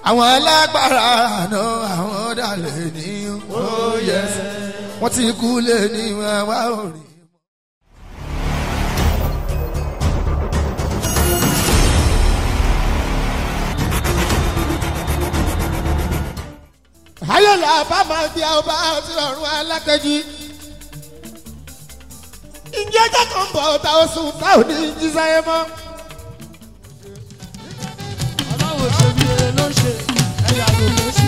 àwọn alágbára àná àwọn ọ̀dàlẹ̀ ní oyè wọ́n ti kú lé ní àwa òrì. ayọ̀lá bàbá bí a bá ti rọrùn alákẹ́jì ìjẹ́ jẹ́kàn bọ̀ tá ó sùn tá ò ní jí sáyé mọ́. aláwọ̀ ṣe bí eré ló ń ṣe ẹ̀yà kò tó ṣì.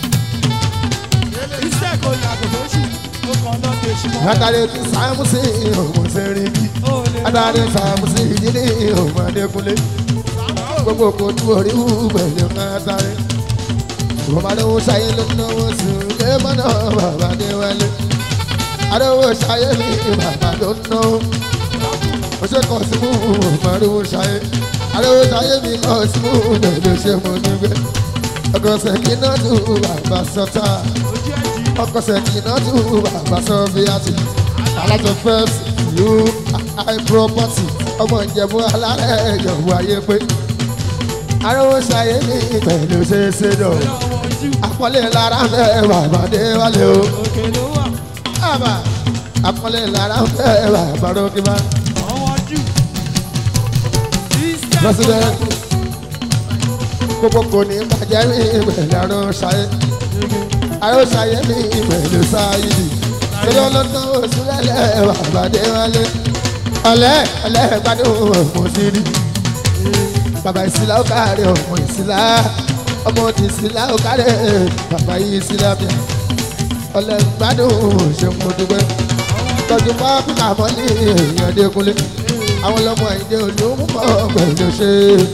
iṣẹ́ kò yàgò tó ṣì ó kàn lọ́ kejì mọ́. Adare ti Sámúsì òun Sẹ́ríkì. Adare Sámúsì ìdílé òun Adékúnlé. Gbogbo kò tú orí wú pẹ̀lú Adare. Ìwọ̀nmadéwò ṣayé ló náwó sùn lé mọ́nà bàbá Adéwálé. Adéwò ṣayé mi bàbá ló náwó. Mo ṣe kọ̀ sí mú ìwọ̀nmadéwò ṣayé. Adéwò ṣayé mi kọ̀ sí mú lèlè ṣe mo nígbẹ́. Ọkọ̀ ṣèkí náà tún bàbá sọ́tà ọkọ sẹkìnà tù bàbá sọfíàtì alájọ fẹsí yú high property ọmọ ìjẹ̀bú alárẹ̀ ìjọ̀bú ayé pé arówó ṣayé ní pẹ̀lú ṣeéṣe dọ̀ àpọ́nlé lára ń fẹ́ bàbá déwálé o òkè ló wà bàbá àpọ́nlé lára ń fẹ́ bàbá rókìmá àwọn jù. iṣẹ́ kò President. yàgò. gbogbo kò ní bàjẹ́ ní ìpẹ̀lú arówó ṣayé arówó ṣayé ní ìpẹ̀lú sáyidì torí ọlọ́tàn oṣù lẹ́lẹ́ bàbá déwálé ọ̀lẹ́ ọ̀lẹ́ gbádùn ọmọ sírí bàbá ìsìlá ó káre ọmọ ìsìlá ọmọ ti ìsìlá ó káre bàbá yìí ìsìlá bíà ọ̀lẹ́ gbádùn ṣe mo dúpẹ́ tọ́jú pápá mọ́ ní èèyàn dékunlé àwọn ọlọ́mọ ìdè olómọ pẹ̀lú ṣe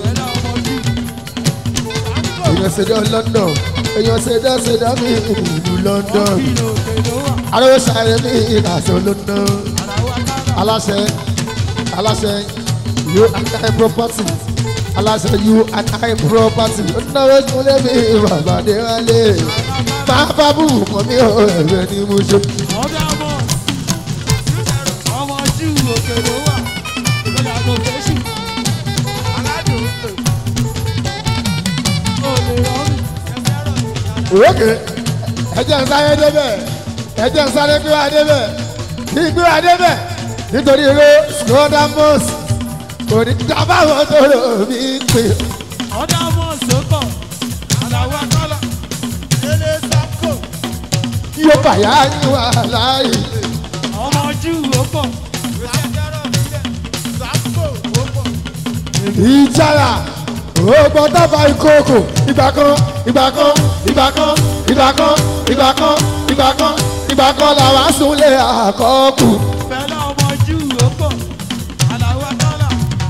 èèyàn ṣèdọ́ London èèyàn ṣèdọ́ ṣèdọ́ mi ìlú London Kìlọ̀ òkè ló wà. arówó sáré ní ìkàṣọ London àràwọ̀ akára. aláṣẹ aláṣẹ you and I property aláṣẹ you and I property ó náwó súnlé mi bàbá déwálé máa bá bù mọ́ mi ò ẹ̀rẹ́ ni mo ṣe. ọ̀dà mọ̀. ọmọ jù òkè ló wà. ìgbéyà kò tó ṣì. aládùn. ó lè rọrùn. òkè ẹjẹ ń sáré débẹ̀ ẹjẹ ń sáré gbé wa débẹ̀ kí gbé wa débẹ̀ nítorí ro scodamus kò ní dábàá tó lò mí pè ọ̀dà mọ̀ sókọ̀. àràwọ̀ akára. ilé sákò. yóò bàyá yín wà láàyè. ọmọ jù ó pọ̀. sákò ó pọ̀. ìjàrà ògbọ́n dábà ìkókò ìgbà kan ìgbà kan ìgbà kan ìgbà kan ìgbà kan ìgbà kan ìgbà kan làwọn súnlé àkọ́kù. Fẹ́lá ọmọ jù ó pọ̀. àràwọ̀ akára.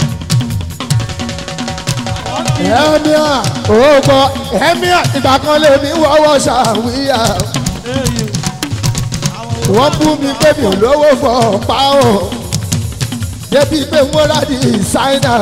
ẹ̀míà ògbọ́n ẹ̀míà ìgbà kan lèmi wọ́wọ́ ṣàwíyà. Eyè. wọ́n bú mi pé mi ò lówó fọ́ pa ọ́ débi pé wọ́n rà ní ṣáínà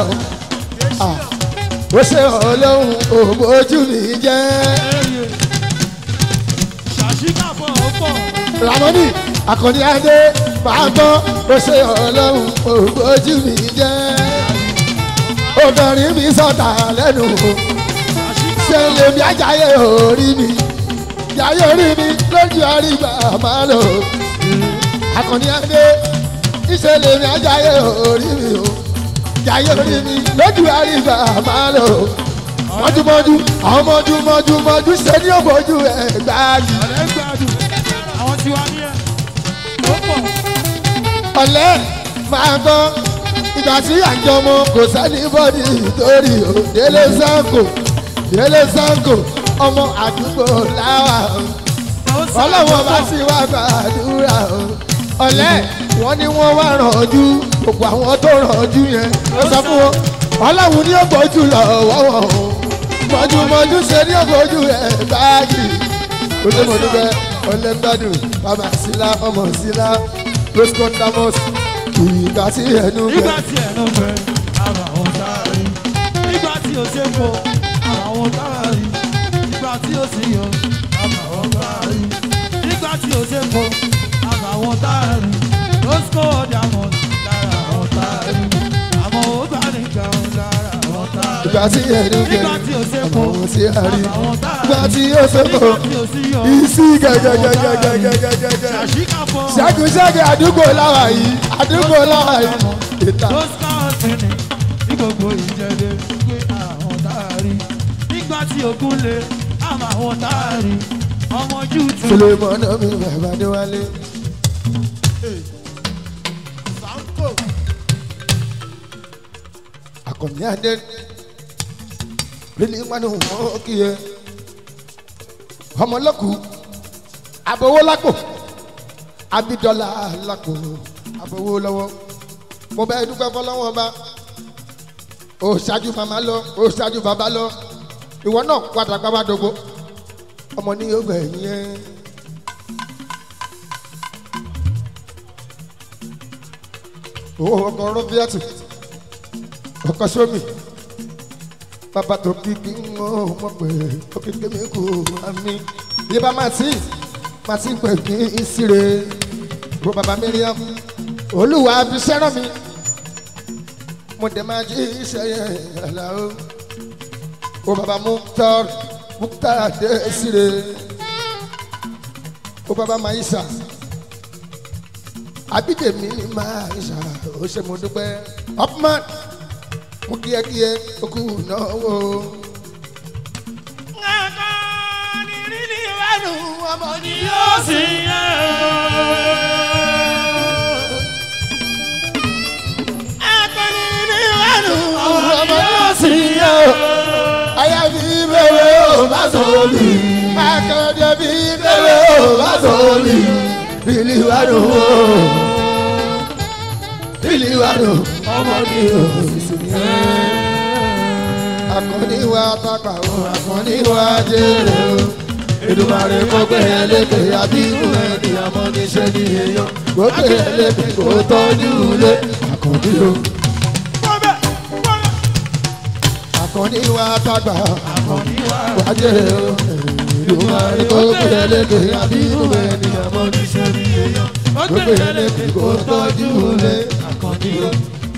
ó ṣe ọlọ́run òbójú mi jẹ́. Eyè. ṣàṣìkàbọ̀ ó pọ̀. Ramoni Akọni Adé máa gbọ́ ó ṣe ọlọ́run ògbójú mi jẹ́. Obìnrin mi sọ̀tà lẹ́nu ṣe lèmi ajáyé orí mi. Jayé orí mi lójú àrígbà máa lò. Akọni Adé ìṣe lèmi ajáyé orí mi o. Jayé orí mi lójú àrígbà máa lò. Mọ́júmọ́jú àwọn mọ́júmọ́jú mọ́jú ṣe ní òbójú ẹ̀ gbáàgì. ọ̀rẹ́ gbádùn. àwọn tí wàá ní ẹ̀. ó pọ̀. ọ̀lẹ́ máa gbọ́ ìgbà tí àjọmọ kò sẹ́ni bọ́dì torí o délé sango délé sango ọmọ àdúgbò láwà o ọlọ́wọ́n bá sì wá gbàdúrà o ọ̀lẹ́ wọ́n ní wọ́n wá rànjú gbogbo àwọn tó rànjú yẹn ó sọ fún wọn ọlọ́run ní ògbójú lọ wọ́wọ́ o mọ̀júmọ̀jú ṣe ní ògbójú ẹ̀ báàgì ó dé mọ̀ níbẹ̀ ọlẹ́gbàdùn bàbá sílá ọmọ sílá lọ́sọ̀tàmọ́s ìgbà tí ẹnu nígbà bẹ̀. tí ẹ̀ ló fẹ́ ara àwọn táàrí. nígbà tí o ṣe kó ara àwọn táàrí. nígbà tí o sì yọ ara àwọn táàrí. nígbà tí o ṣe kó ara àwọn táàrí. lọ́sọ̀kọ̀ ọ̀dà mọ̀ lára àwọn táàrí. àmọ́ ó bá nìkan lára àwọn táàrí. ìgbà tí ẹnu bẹ̀. nígbà tí o ṣe kó kò sí àárín àwọn tá a ìgbà rí tí ó ṣe kò nígbà tí ò sí yọ ìsí gẹ́gẹ́gẹ́gẹ́gẹ́gẹ́gẹ́ ṣàṣìkàfọ́ ṣẹ́gun ṣẹ́gun àdúgbò láwà yìí àdúgbò láwà yìí ìta tó skáàtì ní ní gbogbo ìjẹ́lẹ̀ pé àwọn tá a rí nígbà tí ogun lè àmọ́ àwọn tá a rí ọmọ jù tún. sulemana mi bàbá déwálé. akọni adé lílí wani wọn kì í ọmọlọkù abowó lápò abidọlà lápò abowó lọ́wọ́ mo bẹ dúpẹ́ fọlọ́wọ́n bá o ṣáájú màmá lọ o ṣáájú bàbá lọ ìwọ náà padà gbábá dogbo ọmọ ní yóò gbẹ̀yìn ẹ́. owó ọkọ̀ rọ́bíàtì ọkọ̀ sómi bàbá tó kíkí ń mọ ọmọ pé òkìkí mi kù àmì yíba martin martin pè kí n síre bó bàbá miriam olúwa fi sẹ́ràn mi mo dẹ̀ máa jí iṣẹ́ yẹn àlàó o bàbá mukhtar mukhtar adé síre o bàbá maisha abídèmí maisha ó ṣe mo dúpẹ́ upman mo kíákíá okú náwó. ọmọ ni yóò sì yẹ. ọmọ ni ó sì yẹ o. àyàfi bẹ̀rẹ̀ ò bá sọ̀lì. akọ̀dé bí bẹ̀rẹ̀ ò bá sọ̀lì. bìlì wà ló wò. bìlì wà ló. ọmọ ni ó sì yẹ. akọni wa pápá o akọni wa jèrè o. Èdùmàrè kó gbé ẹlẹ́gbẹ̀ àbínú ẹni àmọ́ níṣẹ́ ní èèyàn. Kó gbé ẹlẹ́gbẹ̀ kó tọ́jú ilé àkànní o. Àkànní wa tágbà wá jèrè o. Èdùmàrè kó gbé ẹlẹ́gbẹ̀ àbínú ẹni àmọ́ níṣẹ́ ní èèyàn. Kó gbé ẹlẹ́gbẹ̀ kó tọ́jú ilé àkànní o.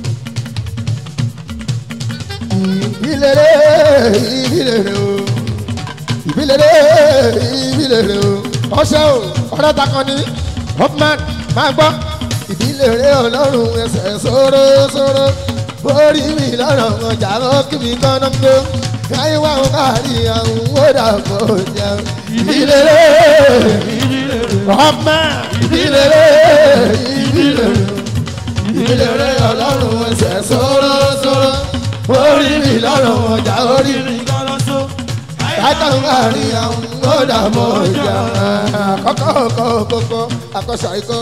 Ìbílẹ̀ ìbílẹ̀ o ìbílẹ̀rẹ̀ ìbílẹ̀rẹ̀ o ọṣẹ́ o ọ̀rẹ́ takàn ní hopman máa gbọ́ ìbílẹ̀rẹ̀ ọlọ́run ẹsẹ̀ sóró sóró borí mi lọ́rọ̀ ọjà lókè mi kọ́nà ń gbó káyé wà ń kárí àwọn wódà kò jà ìbílẹ̀rẹ̀ hopman ìbílẹ̀rẹ̀ ìbílẹ̀rẹ̀ ìbílẹ̀rẹ̀ ọlọ́run ẹsẹ̀ sóró sóró borí mi lọ́rọ̀ ọjà orí mi látàrí àwọn ọ̀dà mọ̀ ìjà àkọ́kọ́ kọ́kọ́ àkọ́sà ikọ́.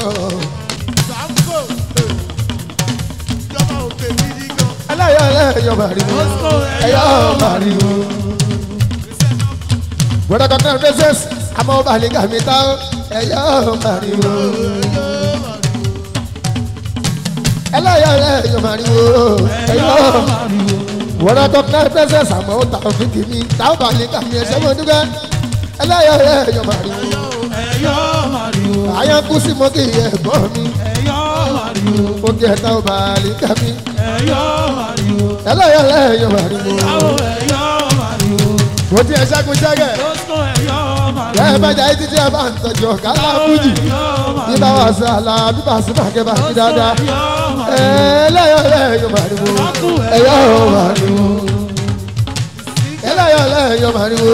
ẹlẹ́yọ̀ ẹlẹ́yọ̀ màrìwò ẹ̀yọ̀ màrìwò. gbọ́dọ̀ kankan fẹsẹ̀s àmọ́ balẹ̀gà mi ta ẹ̀yọ̀ màrìwò. ẹlẹ́yọ̀ ẹlẹ́yọ̀ màrìwò ẹ̀yọ̀ màrìwò wọ́n tó kẹ́ pẹ́sẹ́ sàmọ́ ó tàwọn fi kì mí táwọn bá lè kà mí ẹsẹ̀ mọ́ dúpẹ́ ẹlẹ́yọ̀ ẹ̀yọ̀ màrìwò. ẹ̀yọ́ màrìwò. àyàn kú sí mọ́kì ẹ̀gbọ́n mi ẹ̀yọ́ màrìwò. ó kí ẹ̀ táwọn bá lè kà mí ẹ̀yọ́ màrìwò. ẹlẹ́yọ̀ ẹ̀yọ̀ màrìwò. àwọn ẹ̀yọ́ màrìwò. mo ti ẹ̀ ṣẹ́gun ṣẹ́gẹ̀ lóṣù ẹ̀yọ́ màrìwò. ẹ̀ bẹ́jà yìí títí ẹ̀ bá ń tọ́jú ọ̀gá láfújì bí bá wà sí àlà bí bá sí bàkẹ́ bá sí dáadáa ẹlẹ́yọ̀ ẹ̀yọ̀ màrìwò ẹ̀yọ̀ màrìwò ẹlẹ́yọ̀ ẹ̀yọ̀ màrìwò.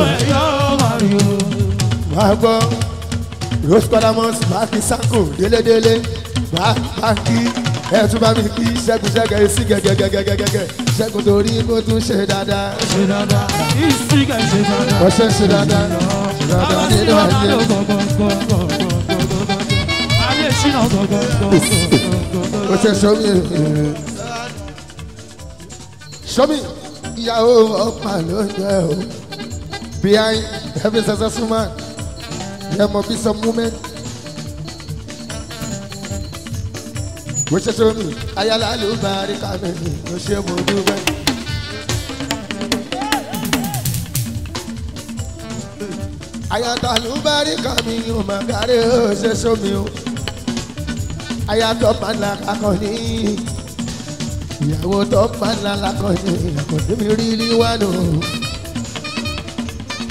wàá gbọ́ rose colamus báàkì sanko délédélé báàkì ẹ̀tún bá mi kí ṣẹ́gun ṣẹ́gun sí gẹ́gẹ́gẹ́gẹ́gẹ́ ṣẹ́gun torí kó tún ṣe dáadáa ṣe dáadáa ìsìnkà ṣe dáadáa. ọṣẹ ṣe dáadáa ṣe dáadáa nínú ayé ọṣẹ sọmi sọmi ìyàwó ọ̀pá ló ń jẹ o behind every successful man there must be some women. bó ṣe sọmi ayálà ló bá rí kàmẹ́lì ló ṣe mọ̀ dúpẹ́. ayatollah ló bá rí kàmí yóò máa kárí ó ṣe sọmi o ayatollah padà kakọni ìyàwó tó padà lakọni àkọni mi rí rí wá nù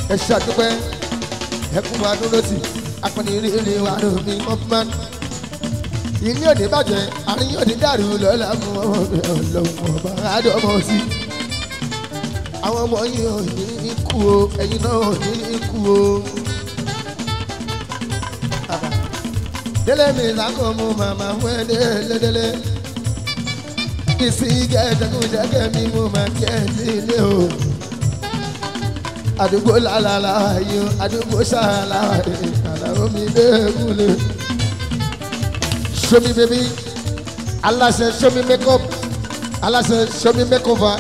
ẹ ṣàdúpẹ́ ẹkún wa dúró tì akọni rírì wa lómi ọgbọ́n ilé òní bàjẹ́ àríyìn òní dàrú lọ́la mú ọlọ́run ọba àdọ́mọ sí àwọn ọmọ yìí ò ní kú o ẹ̀yin náà ò ní kú o. délé mi lákọ̀ mú màmá wẹ́ délédélé ìsìn gẹ̀ẹ́dẹ́gùn jẹ́gẹ́ mi mú màá kí ẹ sí ilé o àdúgbò lálàlá yìí àdúgbò sàlá àlàó mi dẹ́kunlé. show me baby aláṣẹ show me make up aláṣẹ show me make over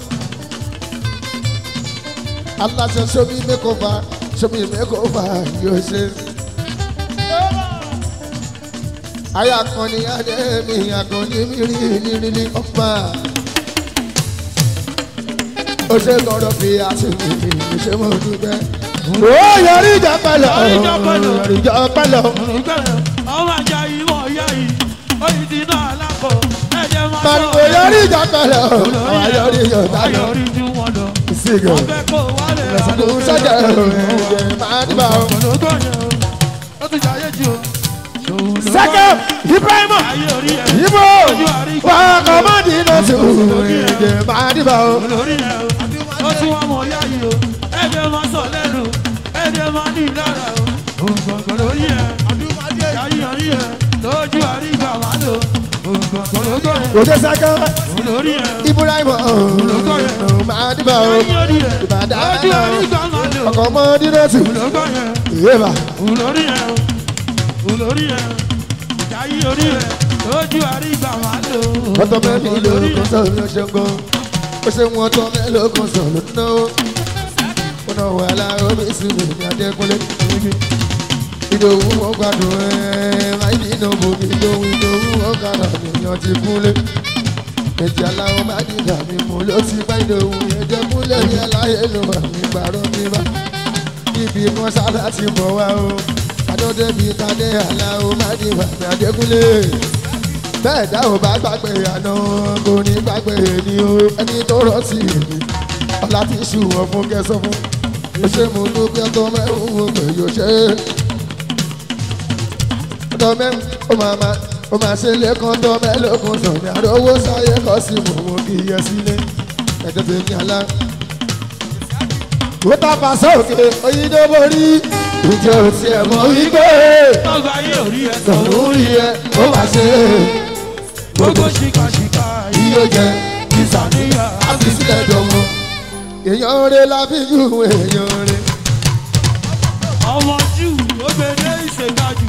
aláṣẹ show me make over show me make over yóò ṣe. ayé akọni adé mi akọni mi rí ní rí ọ̀pá ó ṣe gbọ́dọ̀ fi àṣìkò ṣe mọ dúpẹ́. ó yọrí ìjà pẹ̀lẹ́ yọrí ìjà pẹ̀lẹ́. ọmọ àjà yìí wọ̀ yá yìí oyin ti náà lápò ẹ̀jẹ̀ máa pariwo yọrí ìjà pẹ̀lẹ́ ó yọrí ìjà pẹ̀lẹ́. ayọ̀rí ju wọn lọ. ìsìnkú wọ́n fẹ́ kó wálé ìrẹsìkò sọ́jà ẹ̀jẹ̀ máa dìbà ó. ológo yẹn o ó tún jayé ju o. sẹ́kẹ̀ ibrahima ayé orí ẹ̀ ibo wà á kọ́ mọ́ di iná sí ẹ̀jẹ̀ máa dìbà ó. olórí ẹ̀ o ó tún wọn mọ̀ yá yìí o ẹ̀jẹ̀ máa sọ lẹ́nu ẹ̀jẹ̀ máa ní ìlara o. òǹkọ̀ǹkọ̀ lórí ẹ̀ ayé orí ẹ̀ lójú àrígbà máa lò òǹkọ̀ǹkọ̀ lógo ẹ̀ òde sẹ́kẹ̀ olórí ẹ̀ ibrahima máa dìbà ó. ayé orí ẹ̀ ìbàdàn lójú àrígbà máa lò ọkọ̀ mọ́ di iná sí ológo yẹn. ìyẹ́bà. olórí ẹ olórí ẹ jayé orí ẹ lójú àrígbà máa lò ọtọ mẹ́rin ló kún sọ ló ṣe gan ó ṣe wọn tọ mẹ́rin ló kún sọ ló ná ó ó náà wà láàárọ̀ mi sí mi ní adékúnlé ìdòwú wọn gbàdùn ẹ máa ní iná bomi ìdòwú ìdòwú wọn gbàdùn ènìyàn ti kúnlé méjì aláwọ̀ má dìgbà mi mú ló ti bá ìdòwú ẹjẹ kúnlé ní aláyé ló wà mí gbàrọ̀ mi bá ibi kan sábà ti bọ̀ wá o adọ́dẹ́ bíi tadé aláwọ̀ má dìgbà mi adékúnlé bẹ́ẹ̀ dá ò bá gbàgbé àná kò ní gbàgbé ni o ẹni tó rántí èmi ọlá ti ṣùwọ̀n fún kẹsàn fún ó ṣe mú dúpẹ́ tó mẹ́rùn ún pé yóò ṣe é tó mẹ́rùn ó máa máa ó máa ṣe lẹ́kàn tó mẹ́lòkun sọ̀rọ̀ àròwó sáyé kọ́ sí mò ń kí yẹ sílé ẹ̀jẹ̀ tó ní alá. ó tàpá sókè oyinbo borí ìjọ tiẹ̀ mọ̀ wípé tọ́gbà ayé orí ẹ sọ̀rọ̀ rí ẹ ó máa ṣe é gbogbo ṣìkàṣìkà yìí yóò jẹ ìsàníyà àfi sílẹ̀ dọ̀mọ́. èèyàn rẹ̀ la fi jù èèyàn rẹ̀. ọmọ jù ó gbèdé ìṣèkájù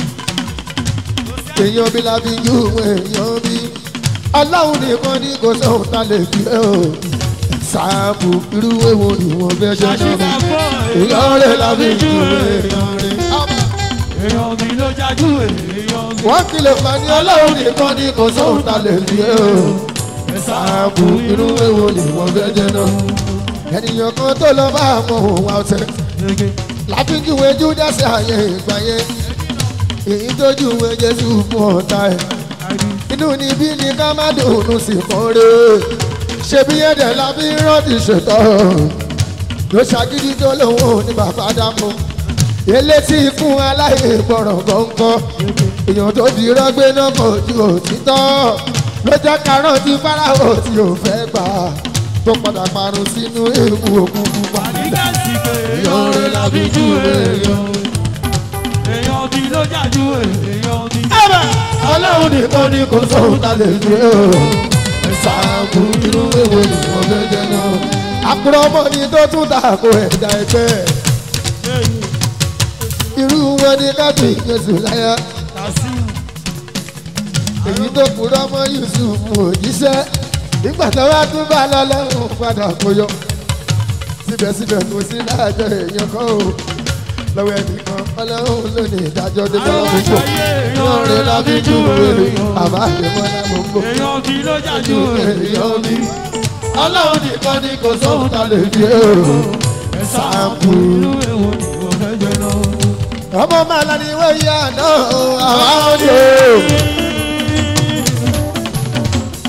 èèyàn bí la fi jù èèyàn bí. aláwo nìkan ní kò sóhun tá lè fi ẹ́ o. sáàpù irú èwo ni wọ́n fẹ́ ṣe ṣàṣìkà náà. fọ́ èèyàn rẹ̀ la fi jù èèyàn rẹ̀. èèyàn mi ló jájú èèyàn mi wọ́n kìlọ̀ fún ni aláwo nìkan ní kò sóhun tá lè fi ẹ́ o. sáàpù irú èwo ni wọ́n fẹ́ ṣe náà. ènìyàn kan tó lọ bá àwọn òun wa ọ̀sẹ̀. láfíjúwe júdásí ààyè ìgbà yẹn èyí tó júwe jésù fún ọ̀tá ẹ̀ inú níbí ni ká má dùnú sí kan rè ṣebí ẹ̀dẹ̀ la fi rántí ṣètò ló ṣàgídí tó lòun ò ní bàbá dámú elétí ikún aláìgbọràn gọ́ngọ́ èèyàn tó di rọ́gbé náà kò ju òtítọ́ ló jẹ́ ká rántí fáráhò tí ò fẹ́ gbà tó padà parun sínú ewu òkun pupa àdígá sí pé èèyàn rẹ̀ la fi jù èèyàn. èèyàn mi ló jájú èèyàn mi ọlọ́run nìkan ni kò sóhun tá lè gbé o. ṣáàbù irú èwo ni wọ́n fẹ́ jẹ náà. àkùrọ̀ ọmọ ni tó tún ta àpò ẹ̀dá ẹgbẹ́. irú wọn ni kábí jésù láyà. èyí tó kúrọ́ ọmọ yusuf òjíṣẹ́. nígbà tó wá tún bá lọ́lọ́run padà kó yọ. síbẹ̀síbẹ̀ kò sí láàjọ èèyàn kan o lọ́wọ́ ẹnìkan ọlọ́run ló ní ìdájọ́ dé lọ́wọ́ gbogbo ìyọ́n rẹ̀ lábí jù wèrè àbá àdèmọ́lá gbogbo èèyàn mi ló jájú èèyàn mi ọlọ́run nìkan ni kò sóhun tá lè fi èrò sáàpù. irú èwo ni mo fẹ́ jẹ náà. ọmọ màlá ni wọ́n yá náà àwọn òde.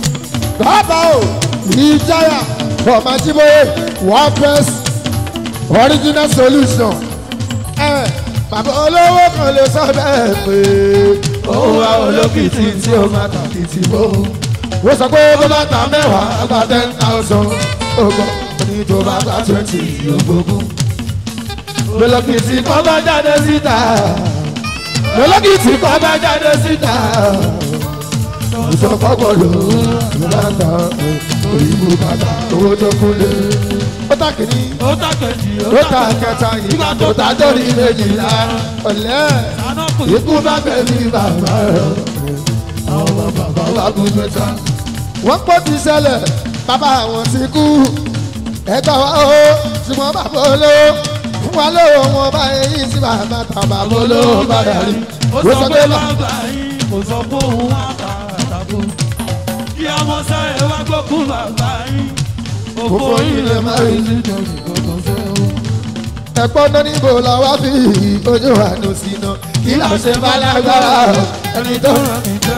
bàbá o ìjáyà ọmọ ajíbóyè wọ́n fẹ́ẹ́ original solution ẹ bàbá olówó kan lè sọ bẹ́ẹ̀ pé òun wá olókìtì tí ó máa tàkìtì bò ó sọ pé tó bá ta mẹ́wàá gba ten thousand ogbó ní tó bá gba twenty ogógún olókìtì kan bá jáde síta olókìtì kan bá jáde síta ìsọfọ́pọ̀ ló ń bá ta òyìnbó bàtà owó tó kúlé ó tà kìíní ó tàkejì ó ta kẹta ìgbà tó ta lórí méjìlá ọ̀lẹ́ àná kò ikú bá bẹ̀rẹ̀ bàbá rẹ̀ àwọn bàbá wa kú mẹ́ta. wọ́n pọ̀ ti ṣẹlẹ̀ bàbá àwọn ti kú ẹ̀ka wa o ṣùgbọ́n bàbá olówó fún wa lówó wọn bá èyí sí bàbá ta bàbá olówó bá yàrí. ó sọ pé bàbá yín kò sọ pé òun wá ta àtàkùn kí ọmọ sáré wá gbókùn bàbá yín òfò yín lè má rí nítorí kòkò fẹ́ o. ẹ̀pọ́n náà níbo la wá fi ojú àánú sí iná kí là ń ṣe bá lágbára ẹni tó rán mi jẹ́.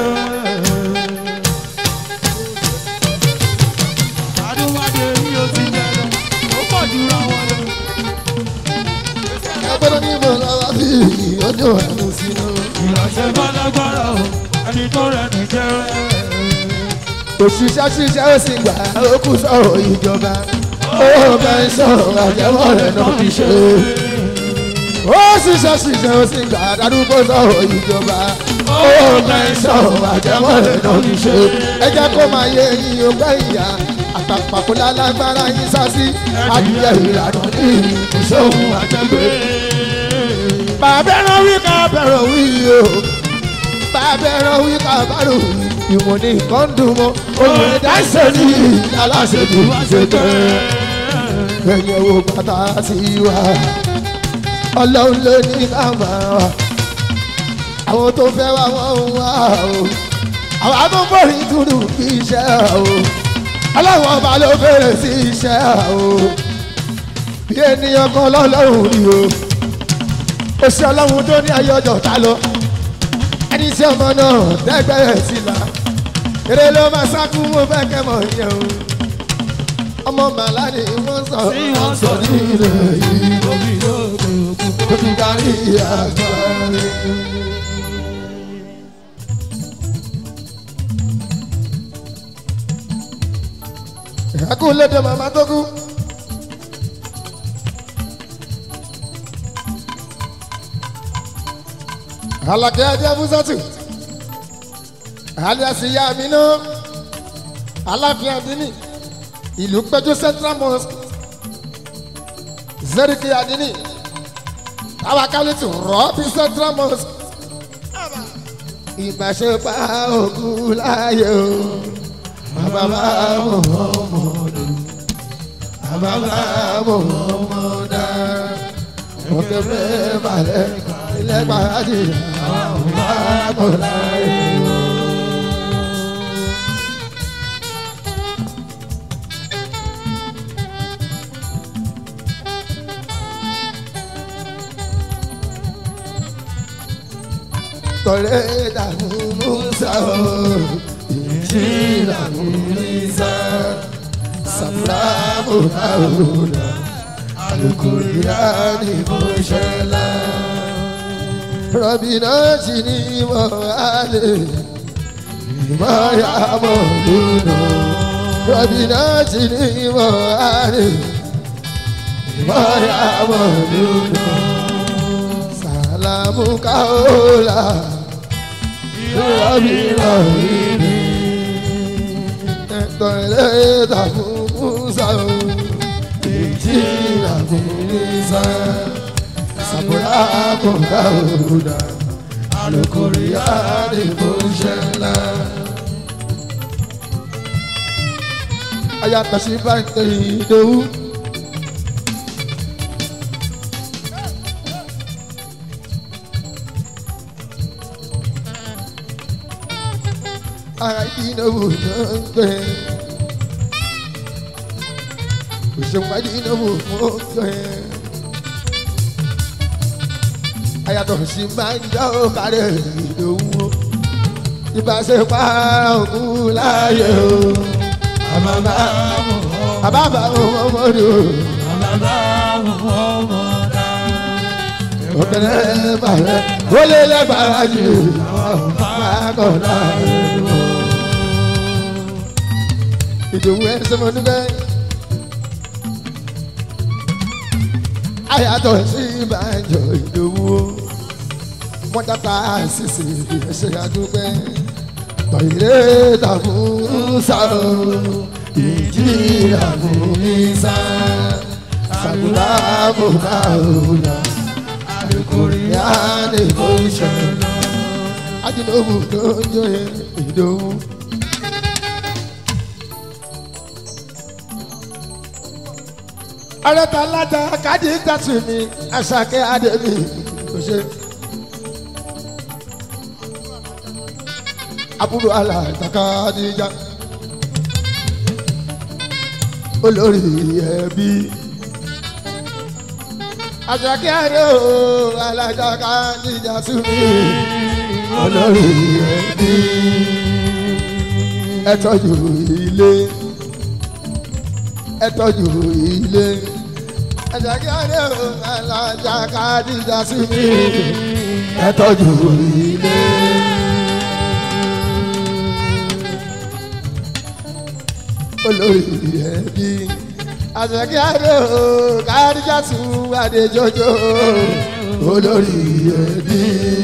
Adúmáde ní o ti jẹ lọ, ó pọ̀ jù ra wọn lọ. ẹ̀pọ́n náà níbo la wá fi ojú àánú sí iná. Ìránṣẹ́ bá lágbára o, ẹni tó rẹ̀ ní jẹ́. òṣìṣẹ́ ṣiṣẹ́ ó sì gbà ó kú sọ̀rọ̀ ìjọba owó pẹ́ńsọ̀n àjẹmọ́ rẹ̀ náà fi ṣe. ó ṣiṣẹ́ ṣiṣẹ́ ó sì gbà darúgbó sọ̀rọ̀ ìjọba owó pẹ́ńsọ̀n àjẹmọ́ rẹ̀ náà fi ṣe. ẹ jẹ́ kó máa yé yín ọgbẹ́ ìyá àtàpàkùlá lágbára yín sásí adìyẹ ìlànà ní ìṣòwò àjẹgbé. bàbá ẹran wí ká bẹ̀rẹ̀ wí o bàbá ẹran wí ká bẹ̀rẹ̀ wí ìwọ̀n ní nǹkan dùn mọ́ òun ẹ̀dá ìṣèlú aláṣẹ́jú ṣètò ẹ̀yìn owó bàtà sí wa ọlọ́run ló ní ká máa wà àwọn tó fẹ́ wá wọ́n ń wá o àwọn agbófinrin dúdú kí iṣẹ́ o ọlọ́run ọba ló fèrè sí iṣẹ́ o bí ènìyàn kan lọ́lọ́run rí o ó ṣe ọlọ́run tó ní ayé ọjọ́ ta lọ ẹni tí ọmọ náà dẹ́gbẹ̀rẹ̀ sí la eré ló máa sákú mo fẹ́ kẹ́ mọ̀ yẹn o ọmọ màlá ni wọ́n sọ Tí wọ́n sọ ní ilẹ̀ yìí Omi lóògbé òkú. ó ti darí àgbáre. ẹkún lédè màmá tó kú. alakẹ́ ajá fúsátù alias ìyá mi náà aláfin àdínì ìlú péjú central mosque zerike àdínì tawakalitu rọ́ọ̀bì central mosque ìgbàṣepá òkú láàyè o bàbá mọ̀mọ́dù bàbá mọ̀mọ́dà òkè fẹ́ balẹ̀ ilẹ̀ gbàdí àwọn bàbá láàyè o. tọ̀rẹ́ dànù musa o ìjì dànù musa sàmúlàmù àwòrán alukóríyá ni mo ṣẹlá. rọ̀bìnà jì ní mọ̀ àlè ìmọ̀ ya mọ̀ lónà. rọ̀bìnà jì ní mọ̀ àlè ìmọ̀ ya mọ̀ lónà. sàlámù káólà rọ̀bìnà ìní. tọ̀rẹ́ dànù musa o jira kumisa sabura kọ̀ọ̀ká òrùdà alukóríyá ni mo ṣe ńlá. ayatollah bá ń tẹ ìdòwú. ara ìdínáwó náà ń gbẹ òṣèwádìí ìnáwó fún ọ̀fẹ́. ayàtọ̀ sí máa ń já ó kárẹ̀ ìdòwú ìbáṣepá òkú láàyè o. àbábá àbábá ọmọdé o. Bàbá mọ̀ òkèlè bàrẹ̀ ó lé lẹ́gbàrá jù àkọ́dá ẹ̀rọ. ìdòwú ẹ̀ sọ́mọ níbẹ̀. ayàtọ̀ sí ìbàjọ́ ìdòwú wọ́n dáta àṣìṣe ẹ̀ṣẹ̀ àdúgbẹ́ tọ̀yẹ̀rẹ́ tàbú sáró ìjì àbúmísà sàbúrà bùkà òòlà àdìkùnrin àdìkù ìṣẹ̀lẹ̀ àdìlóhù tó ń jọyẹ ìdòwú. ọlọ́ta aláta káàdì tàtù mi àṣàkẹ́ àdèmí kò ṣe. àbúrò aláìtàkà níjà olórí ẹbí àṣàkẹ́ àdó aláìtàkà níjà tù mí olórí ẹbí ẹ tọ́jú ilé ẹ tọ́jú ilé àṣàkẹ́ àdó aláìtàkà níjà tù mí ẹ tọ́jú ilé. olórí ẹbí àṣàkí àdó káríjàtú adéjọjọ olórí ẹbí.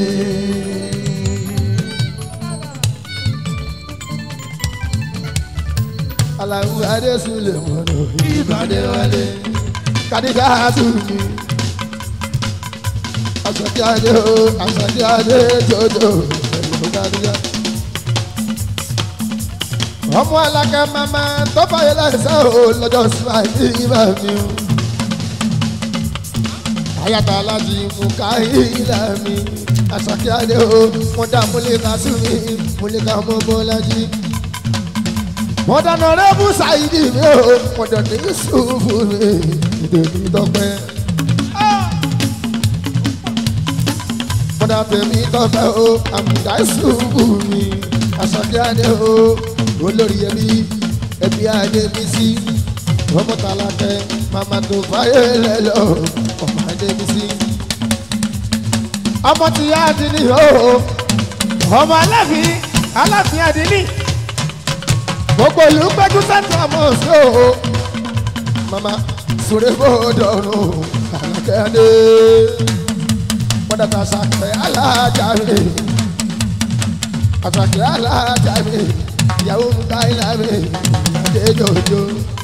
aláwọ adésúlẹ̀ mọ́nà ìbàdí wálé kádíjàtú mi àṣàkí àdó àṣàkí adéjọjọ pẹ̀lú kádíjàtú ọmọ alákẹ́ mama tó fàyè lẹ́sẹ̀ o lọ́jọ́ síwájú ìbá mi o. ayata alájí mú káyé ilé mi àṣàkí adé o wọ́n dá múlẹ̀ká sí mi múlẹ̀ká mọ́ bọ́lájí. wọ́n dáná rẹ́bù ṣáìdì mi o wọ́n dán ní sùúrù mi ìdèmí tọpẹ́. wọ́n dá tèmi tọpẹ́ o àmúdá sùúrù mi àṣàkí adé o olórí ẹbí ẹbí adébísí ọmọ tàlàkẹ màmá tó fàyè lẹlọ ọmọ adébísí. ọmọ tí yá adìní o ọmọ aláàfin aláàfin adìní gbogbo ìlú gbẹdú sẹńtọ ọmọ sí o màmá sùrẹ́ bọ́ọ̀dọ̀rùn tàlàkẹ adé pọ́dàtà sàkẹ́ alájà mi àsàkẹ́ alájà mi ìyàwó ń ká ilá mi àdéjòjò.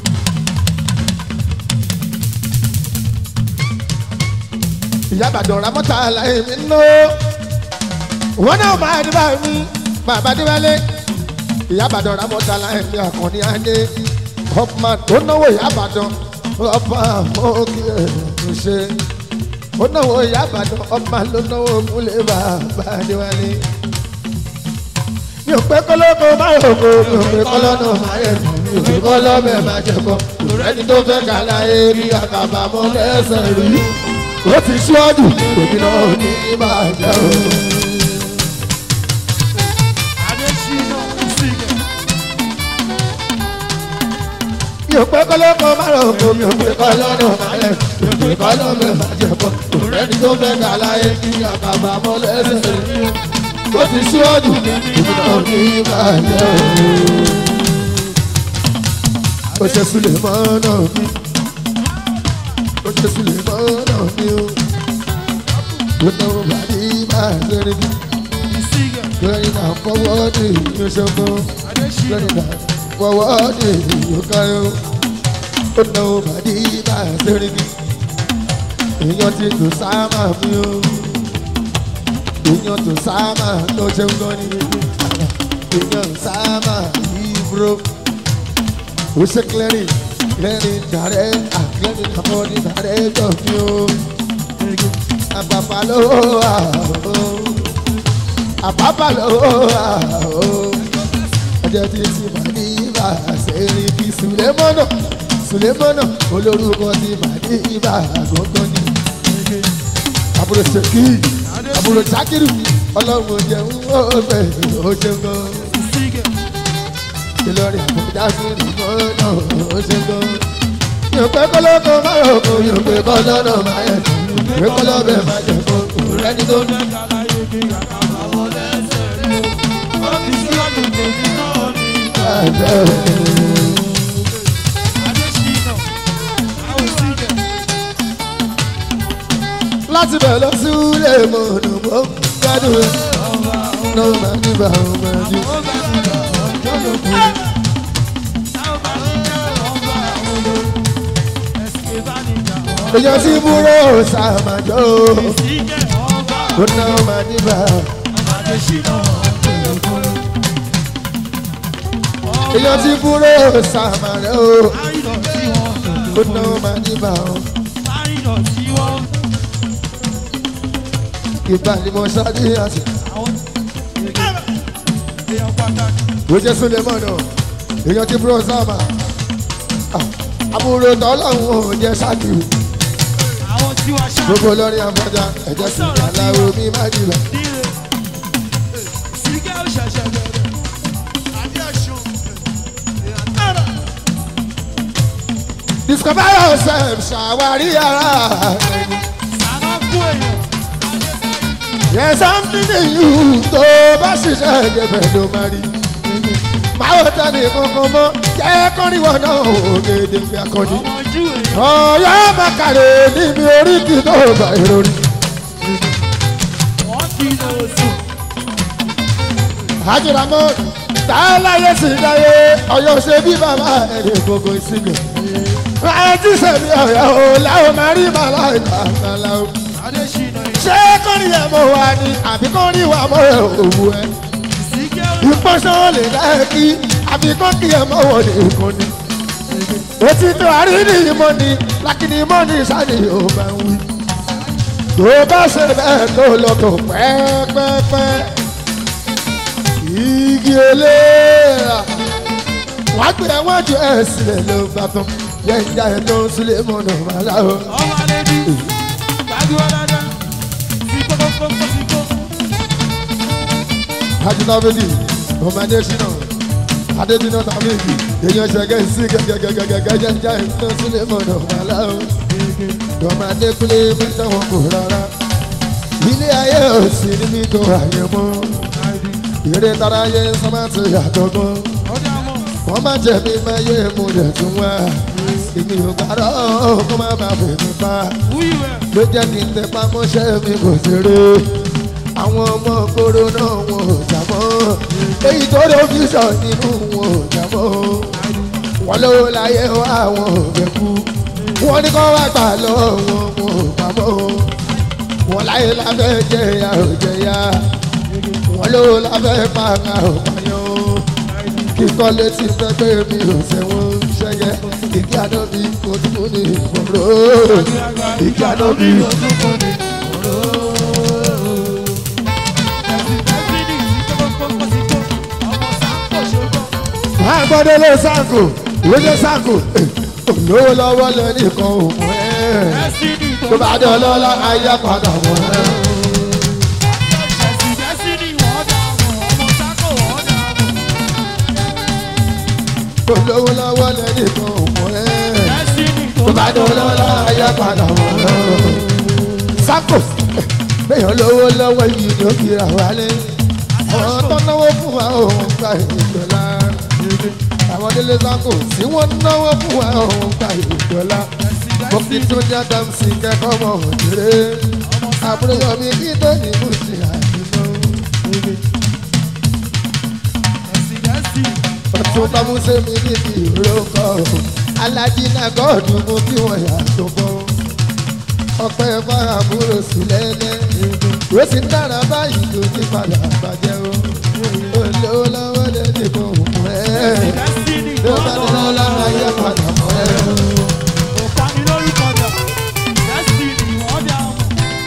ìyá àbàdàn ramọ́ta láyé mi nù. wọ́n náà máa dé bá mi máa bá dé wálé. ìyá àbàdàn ramọ́ta láyé mi àkànní adé. ọ̀pọ̀ tó náwó ìyá àbàdàn ọba mọ́kì ẹ̀ ló ṣe. ó náwó ìyá àbàdàn ọba ló náwó múlẹ̀ bàbá dé wálé mi ò pé kọ́lọ́kọ́ máa yọ̀ kó mi ò pé kọ́lọ́nà máa yẹ̀ mí mi ò pé kọ́lọ́bẹ̀ máa jẹ kọ́ ẹni tó fẹ́ kà láyé bí àkàbà mọ́ lẹ́sẹ̀ rí ó ti ṣíwájú òbí náà ní ìbàjẹ́ o. adésínà sígẹ̀ mi ò pé kọ́lọ́kọ́ máa yọ̀ kó mi ò pé kọ́lọ́nà máa yẹ̀ mi ò pé kọ́lọ́bẹ̀ máa jẹ kọ́ ẹni tó fẹ́ kà láyé bí àkàbà mọ́ lẹ́sẹ̀ rí ó ti ṣíwájú òbí náà ní ìbàjẹ́ o. ó ṣe sílẹ̀ mọ́nà mi ó ṣe sílẹ̀ mọ́nà mi o ó náwó bàdí máa lórí mi sígẹ̀ lórí náà fọwọ́ ní ìṣòfò adésínà lórí náà fọwọ́ ní ìyókáyọ̀ ó náwó bàdí máa lórí mi èèyàn ti tò sáàmà mi o èèyàn tò sáàmà tó ṣe ń gbọ́ ní èèyàn sáàmà yìí bro ó ṣe clearing clearing dàrẹ́ àclearing àbọ̀dì dàrẹ́ tọ̀fí o àbàbà ló wà o àbàbà ló wà o ọjọ́ tí tí màdí bá ṣeré kí sùlẹ́mọ́nà sùlẹ́mọ́nà olórúkọ tí màdí bá gbọ́ngàn ní àbúrò ṣèkí àbúrò jákìrì ọlọ́run jẹun ó bẹ̀rẹ̀ ó ṣe gan sígẹ̀ ìlọrin àbújá sí ìrìnà ó ṣe gan. yóò pẹ́ kọ́lọ́kọ́ máa yọ̀ kó yóò pẹ́ kọ́lọ́nà máa yẹ̀ kó yóò pẹ́ kọ́lọ́bẹ̀ máa jẹ̀ kó. ẹni tó fẹ́ kàlá yege àkàbà wọlé ẹsẹ̀ rí o. ó ti síwájú tèmi náà ní ẹ̀jẹ̀ Adéṣínà. Àwọn sílẹ̀. láti bẹ̀ lọ sí ilé mọ̀nà mọ́ gbádùn ẹ̀ Ọba náà máa ní bá wọn máa jù. ó bá mi lọ ọjọ́ lóko. Táwọn bá ń jẹ́ ọba àwọn olórí. Ẹ̀sìn bá ní ìjà ọ̀rọ̀. èèyàn tí búrò sàmàjọ́ Ìsìnkẹ́ ọba ó náà máa ní bá Adéṣínà ọjọ́ lóko. èèyàn tí búrò sàmàjọ́ Àìdọ̀ tí wọ́n ó náà máa ní bá wọn. Àìdọ̀ tí wọ́n ìgbà ni mo ṣáájú àṣẹ. àwọn èèyàn pàtàkì. ó jẹ́ súnlẹ̀ mọ́nà èèyàn tí búrò sàmà àbúrò tọ́lọ́hún ò jẹ́ ṣáàkì Àwọn tí wàá ṣáà gbogbo lọ́rin àbọ̀dá ẹ̀jẹ̀ sí aláwo mi má dìbà. nílé. Ìsìnkẹ́ ò ṣẹ̀ṣẹ̀ bẹ̀rẹ̀. Adéṣùn. discover yourself ṣàwárí ara ẹni. Sànà kú èèyàn. There's something in you tó bá ṣiṣẹ́ ìjẹ̀bẹ̀ ló máa rí. Máa wò tán ní kankan mọ́, jẹ́ kọ́ríwọ̀ náà ògèdè fi akọni. Ọmọ ojú èèyàn. Ọ̀yọ́ Màkàrè níbi oríkì tó bá ìròrí. Wọ́n ti lọ sùn. Àjùlámọ́ táláyé sì dáyé, Ọ̀yọ́ ṣe bí bàbá ẹ̀rẹ̀ gbogbo ìsìnkú. Ráyé tí sẹ̀mí Ọ̀yọ́ o, láwọn máa rí màlá ìgbà màlá o. Adéṣínà Ṣé kọ́ríyẹ̀ mọ̀ wá ni àbí kọ́ríwà mọ̀ ẹ̀ òwú ẹ̀? ìsìnkẹ́ ò ìpọ́sán lè dá ẹ kí àfikún kí ẹ mọ̀wọ́ ní ìkún ni. òtítọ́ àríní ìmọ̀ ni lákìní ìmọ̀ ni sani yóò bá ń wí. tó bá ṣe bẹ́ẹ̀ tó lọ tó pẹ́ẹ́pẹ́ẹ́pẹ́. igi eléra wọ́n á gbé ẹwọ́n ju ẹ̀ sílẹ̀ ló bá tán. yẹn ìjà ẹ̀ tó ń sílẹ̀ mọ̀nà màlá o. ọmọ alẹ́bí. Gbàdúrà dáadáa. Sí kókókókó sí kó. ajínàbẹ́lì ọmọdé ṣínà adébínà tàbíkì èèyàn ṣẹ̀gẹ́ sí gẹ́gẹ́gẹ́gẹ́gẹ́ jẹ́jẹ́ tó sílẹ̀ mọ̀nà màlá o. ọmọdé kúlé mẹ́ta wọn kò rárá ilé ayé ò sí níbi tó ayé mọ́ eré tara yé sọ́mátì àtọ́gbọ́n Ọjà mọ̀. wọ́n má jẹ̀bi máyé mo dẹ̀ tún wá èmi ò gbàdọ̀ kó má bàa fèmí pa Wíwẹ̀. ló jẹ́ kí n tẹpá mọ́ṣẹ́ mi kò ṣeré àwọn ọmọ kóró náà wọn ò jábọ́ èyí tó ló fi sọ nínú wọn ò jábọ́ wọn lówó láyé wá àwọn ò fẹ́ kú wọn ní kó wá gbà lọ́wọ́ wọn wọn ò pamọ́ wọn láyé lábẹ́ jẹ̀yà ò jẹ̀yà wọn lówó lábẹ́ pàkà ò pààyàn kíkọ́ létí pẹ́pẹ́ mi ò sẹ́wọ̀n ṣẹ́yẹ ìdí àná mi kò tún ní ìgbòrò ìdí àná mi ò Ojú kò ní ọ̀rọ̀. Ẹ̀sìn tẹ́sílì sí kókókókó sí kó. Ọmọ sáńkò ṣogbọ́n. máa gbọ́dọ̀ lé sáàkù lóde sáàkù olówó lọ́wọ́ lẹ́nìkan òun ẹ̀ Destiny tó bá dé ọlọ́lá ayé padà wọ̀ ẹ́. Ẹ̀sìn Destiny wọ́n dà mọ̀. Ọmọ sáńkò wọ́n dà mọ̀. olówó lọ́wọ́ lẹ́nìkan òun ẹ̀ Destiny tó bá dé ọlọ́lá ayé padà wọ̀ ẹ́. sáàkù bẹ́ẹ̀ lówó lọ́wọ́ yìí ló fi rà wálé àwọn tó náwó fún wa òun gba ìjọba àwọn délé sáàkù tí wọ́n náwó fún wa òun gba ìjọba mo fi tún jẹ́ dàmsì kẹ́kọ̀ọ́ mọ̀ òjèrè àbúrò yọ mi kí tó ní bùsì àdìmọ́. Ẹ̀sìn Destiny. ọtún bámúṣe mi níbi ìrókò alájí náà gọ́ọ̀dù mú kí wọ́n yà tó bọ́. ọpẹ́ fáàmúrò sí lẹ́lẹ́ ó sì ń dára báyìí tó ti padà bàjẹ́ o. olówó lọ́wọ́ lẹ́ni kò mú ẹ́ Destiny ló wọ́n bá dà dọ́lọ́ mọ̀. lára yẹ padà mọ́ ẹ́. Òkàní lórúkọ dà. Destiny wọ́n dà mọ̀.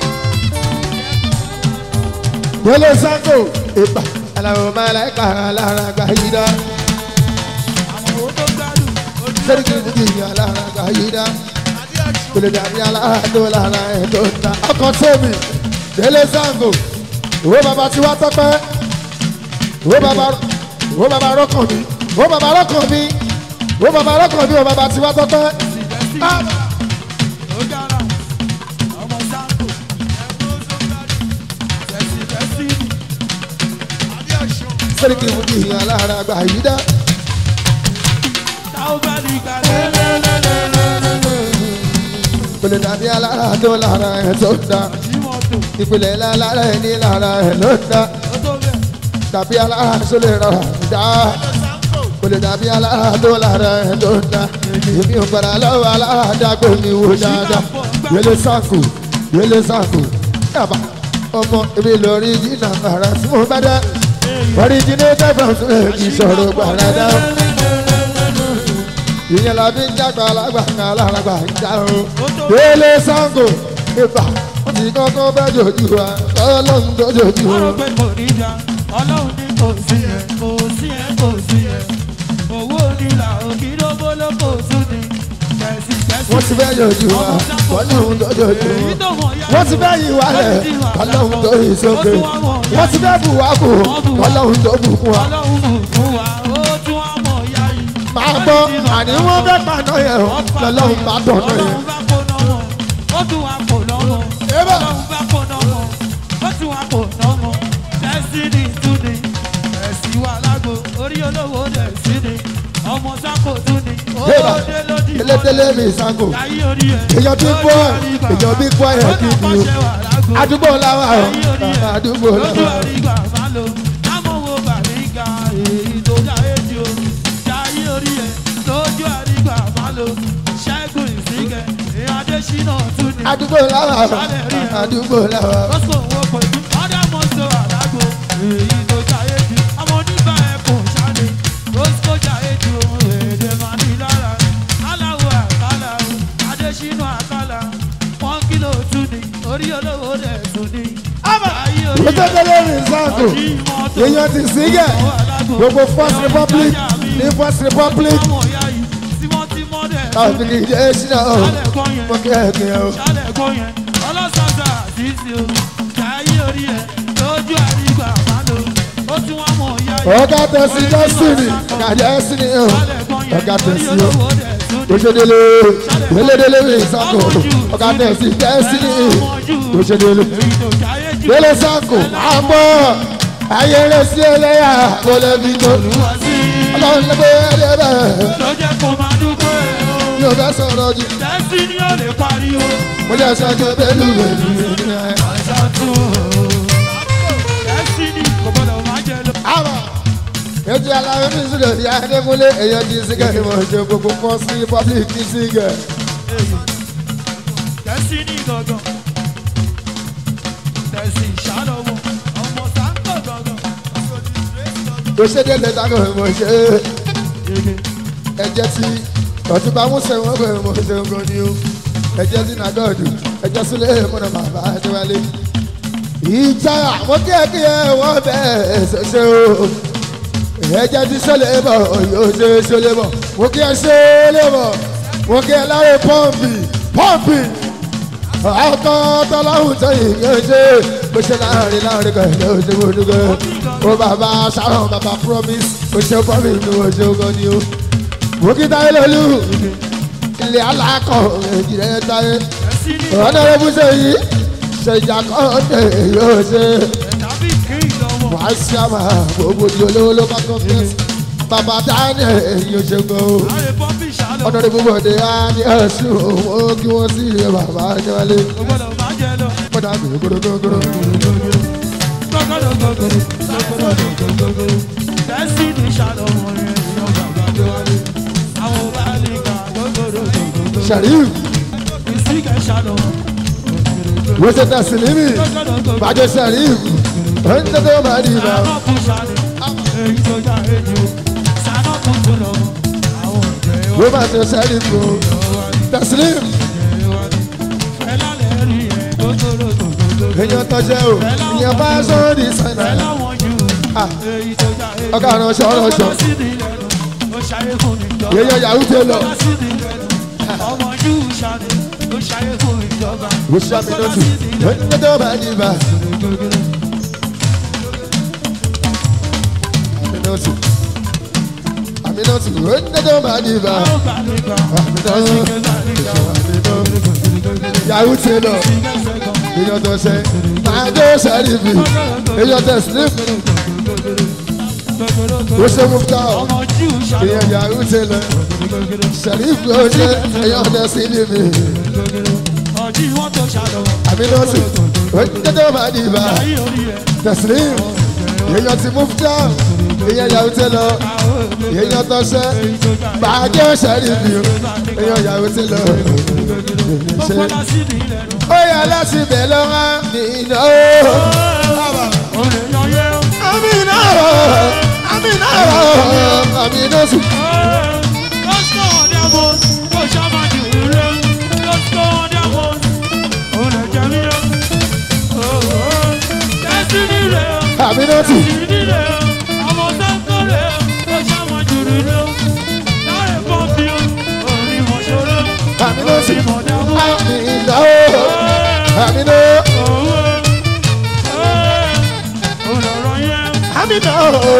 Délé Sango ìgbà aláwọ̀ máláìka alára gba yìí dá. Àwọn owó tó gbádùn. Ojú Sẹ́ríkì Bùkì alára gba yìí dá. Kòlè dàbí alára tó lára ẹ̀ tó ń ta. Ọkọ̀ tóbi Délé Sango owó bàbá tí wá tọ́pẹ́. Owó bàbá owó bàbá rọ́kàn mi. Owó bàbá rọ́kàn mi. Owó bàbá rọ́kàn mi. Owó bàbá tí wá tọ́pẹ́. Ẹ̀sìn Destiny. Ah! Ó dára. Ọmọ sáńkò. sẹ́ríkì fújì alára àgbà yìí dá. táwọn bá ní ká lélẹ́lẹ́lẹ́lẹ́lẹ́. kò lè dàbí alára tó lára ẹ̀ tó dá. Jí mọ́tò, ìpìlẹ̀ lára ẹ̀ ní lára ẹ̀ ló dá. ó tó bẹ̀. dàbí alára tó lè rà dá. kò lè dàbí alára tó lára ẹ̀ ló dá. èmi ò gbàdá lọ́wọ́ alára dàgbò mi wò dáadáa. yẹlé sáàkù yẹlé sáàkù yàbá ọmọ èmi lórí jìnnà ara tí mo bá dá. originator from sùnmẹ́ẹ̀kì sọ̀rọ̀ gbàràdá. ìyẹn la fi ń jágbá alágbàká alágbà ń já o. yẹlé sáàkù ìbà wọ́n ti kọ́kọ́ bẹ́ jòjú wa ọlọ́run tó jòjú Wọ́n rò wa. pé kò ní já, ọlọ́run ní kò sí ẹ̀, kò sí ẹ̀, kò sí ẹ̀. Owó nílà òkìdógbó ló kò tún ní. Kẹ̀sì kẹ̀sì. wọ́n ti bẹ́ jòjú wa ọlọ́run tó jòjú Èyí wa. tó mọ̀ yá wọ́n ti bẹ́ yìí wálẹ̀ ọlọ́run tó yìí sókè. wọ́n ti bẹ́ bù wá kù ọlọ́run tó bù kún wa. Ọlọ́run bù fún wa, ó tún wá mọ̀ yá yìí. máa gbọ́ àní wọ́n fẹ́ paná yẹn o lọ́lọ́run bá tọ̀nà yẹn. Ọlọ́run bá kóná wọn, ó tún wá kóná wọn. Eba. Ọlọ́run bá kóná wọn, ó tún wá kóná wọn. Destiny tún ni, ẹ̀sìn wà lágbo, orí olówó destiny. Ọmọ sáko tún ni, ó Eba. dé lódì elédélé mi sango Ayé orí ẹ̀. èèyàn bí bọ́ èèyàn bí bọ́ ẹ̀ kí ni o àdúgbò làwà o àdúgbò lójú làwà o. àrígbà má lo lámọ̀wò bàríga èyí tó jáde jù o jáyé orí ẹ̀ lójú àrígbà má lo ṣẹ́gun ìsìnkẹ́ èyí adésínà tún ni. àdúgbò làwà o àdúgbò làwà o. lọ́sọ̀ owó pẹ̀lú ọ̀dà mọ́tò àdágbò èyí tó jáde jù ọmọ onígbà ẹ̀kọ́ ṣáde rosco jáde jù èdè máa ní lára aláwọ̀ àkàlà adésínà àkàlà wọ́n kìlò tún ni orí olówó rẹ̀ tún ni. Jáyé orí ẹ̀ elédélé mi sango èèyàn ti sígẹ̀ gbogbo first republic ní first republic táwọn fi kì í jẹ́ ṣínà o mo kí ẹ kí ẹ o. ọ̀gá tẹ̀sí destiny ọ̀gá destiny o ọ̀gá tẹ̀sí o òṣèdélé elédélé mi sango ọ̀gá tẹ̀sí destiny òṣèdélé délé sango máa ń bọ̀ ayé rẹ̀ sí ẹlẹ́yà kò lè fi tó ọlọ́run ló gbé ẹ̀rẹ́ bẹ́ẹ̀ yóò fẹ́ sọ̀rọ̀ jù Destiny ò lè pariwo. mo jẹ́ sọ́jọ́ pẹ̀lú ẹ̀mí ẹ̀. Destiny kò gbọdọ̀ máa jẹ lọ. àmọ́ ètò aláwọ̀ mi sílẹ̀ ní adékúnlé èyàn ti sígẹ̀ ni mo ṣe gbogbo kan sí public ní sígẹ̀. Destiny gangan. Destiny ṣàlọ́wọ́. Ọmọ sáńkọ̀ gangan. tó ṣe dé lẹ́tà kan mo ṣe ẹjẹ́ tí ọ̀túnba musa wọn pé mo ṣe ń gan ni o ẹjẹ́ tí nàgọ́ọ̀dù ẹjẹ́ sílẹ̀ mọ́nà bàbá adéwálé. ìjà àwọn kíákíá wọ́n bẹ́ẹ̀ ṣẹṣẹ́ o ẹjẹ́ tí sọlẹ̀ bọ̀ yóò ṣe sọlẹ̀ bọ̀ mo kí ẹ sọlẹ̀ bọ̀ mo kí ẹ láre pọ́ǹpì pọ́ǹpì ọkọ tọ́láhùn tó yìí yóò ṣe bó ṣe láàrin láàrin kan yóò ṣe mo dúpẹ́ ó bàbá sharon bàbá promise ó ṣe promise ní o ṣe ogan ni o bókítà ilé-olú ilé alákọ̀ ìjìnlẹ̀ táyé Destiny ọ̀nàrẹ́ bùsẹ̀ yìí ṣèjà kọ́ńdé yóò ṣe tàbí kí ìlọ́wọ́. wàá ṣe àmà gbogbo di olówó ló bá kọ́ fẹ́ẹ́sì bàbá daniel yóò ṣe gbọ́ o Àrè pọ́ńpì ṣàlọ́wọ́. ọ̀nàrẹ́ bùbọ̀ dé á ní ẹ̀sùn owó kí wọ́n sì rí bàbá níwálé Kò gbọdọ̀ máa jẹ lọ. pọ̀dà gbogbogbò. Destiny ṣàlọ́wọ́ rẹ̀ ìyọ̀ bàbá tó wálé. Àwọn bá lè kà gbogbo sharif ìsìnkẹ́ ṣàlọ́wọ́. wọ́sẹ̀ tà sílímì bàjẹ́ sharif ọ̀n tẹ́tẹ́ máa di ibà. Sànọ́kù ṣàlẹ̀ èyí tó já èjì o. Sànọ́kù tó lọ. Àwọn ọ̀jẹ̀ wọ́n máa tẹ sharif o tẹ̀sílìm Fẹ́lá lè rí ẹ̀ gbogbo gbogbo. èèyàn tọ́jẹ́ o ìyẹn bá sọ́ọ́dì sànà. Fẹ́lá wọn jù. Ah. Èyí tó já èjì o. ọ̀gá àránṣọ ọ̀rọ̀ṣọ Ó sí ní lẹ́nu. Ó ṣayé fún ìjọba. èèyàn yahoo tẹ lọ. Ó sí ní lẹ́nu. Ọmọ Júù ṣàlẹ̀. Ó ṣayé fún ìjọba. wọ́n ṣe àmì náà tù ọ̀n tẹ́tẹ́ máa di ibà. àmì náà tù àmì náà tù ọ̀n tẹ́tẹ́ máa di ibà. yahoo tẹ lọ èèyàn tọ́ṣẹ́ máa dé sharif èèyàn tẹ̀sílìm ó ṣe mú fúta ọmọ jù ṣàlọ́ ìyẹn yàrá ń tẹlẹ sẹrífù ó ṣe ẹyọ ọdẹ sí ní mi ọjí wọn tó ṣàlọ́ àmì nọ́ọ̀sì ó ń tẹ́tẹ́ máa di ibà ayé orí ẹ̀ tẹ̀sílìm èèyàn ti mú fúta ìyẹn yàrá ń tẹlẹ èèyàn tó ṣe bàjẹ́ sẹ́rífù èèyàn yàrá ń tẹlẹ ó ṣe kọ́lá sí ní ilẹ̀ nù. ó yà láti bẹ̀ lọ́wọ́ nínú. Olè yan yẹ ó. Amina, Amina, Amina sùn. Let's go on their boat. Go Shama Jure. Let's go on their boat. Olè jẹ mí lọ. Destiny rẹ̀ ó. Amina sùn. Destiny rẹ̀ ó. Ọmọ Sanko rẹ̀ ó. Go Shama Jure lọ. Láre pọ́ǹpì ó. Orí mọ̀ ṣòro. Amina sùn. Orí mọ̀ dábò. Amina, Amina, Olọ̀rọ̀ yẹn. Amina.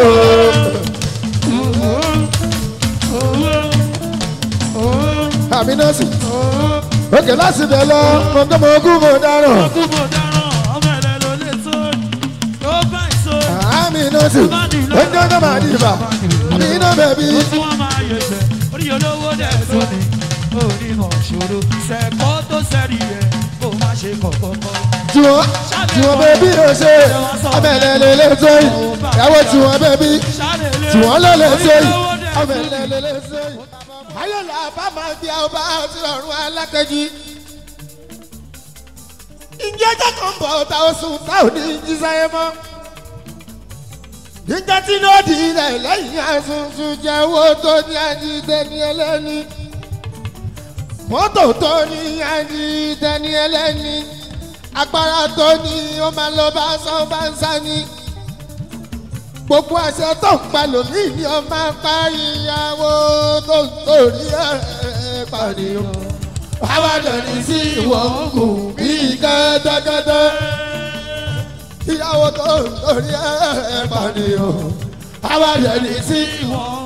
Amina sùn. Òkè láti bẹ̀ lọ, mo tó mọ ogún mo dáràn. Kúbò dáràn, ọmọ ẹ̀rẹ́ ló lè tó. Ó bá ìṣó. Amina sùn. Ó ń jẹ́ máa di ibà. Amina bẹ̀bí. Ó tún wá máa yẹ̀sẹ̀. Orí olówó dẹ̀ tó ni. Onímọ̀ ṣòro. Sẹ̀kọ́ tó sẹ́rí rẹ̀. Kó má ṣe kọ̀kọ́kọ́. Tiwọn, tiwọn bẹ̀bí ló ṣe. Abẹ́lẹ̀ lè lè tó yìí. Ìyàwó tiwọn bẹ̀bí. Ṣálẹ̀ Tiwọn ló lè ṣe yìí. Abẹ́lẹ̀ lè lè ṣe yìí. Ayọ̀lá bá máa bí ọba àti ọ̀run alákẹ́jì. Ǹjẹ́ jẹ́ kan bọ̀ ọ̀tá oṣù tá ò ní jí sáyé mọ́? Ǹjẹ́ tí ló di ilẹ̀ lẹ́yìn àsunsun jẹ́ owó tó ní àdìdẹ́ni ẹlẹ́ni? Mọ́tò tó ní àdìdẹ́ni ẹlẹ́ni? Agbára tó ní ó máa lọ bá sọ bá ń sá ni gbogbo àṣẹ tó ń pa lòmíì ni ó máa pa ìyàwó tó ń torí ẹ̀ pàdéyàn. àwàdàn ní sí ìwọ̀n ń kù bí kẹ́tẹ́kẹ́tẹ́. ìyàwó tó ń torí ẹ̀ pàdéyàn. àwàdàn ní sí Ìwọ̀n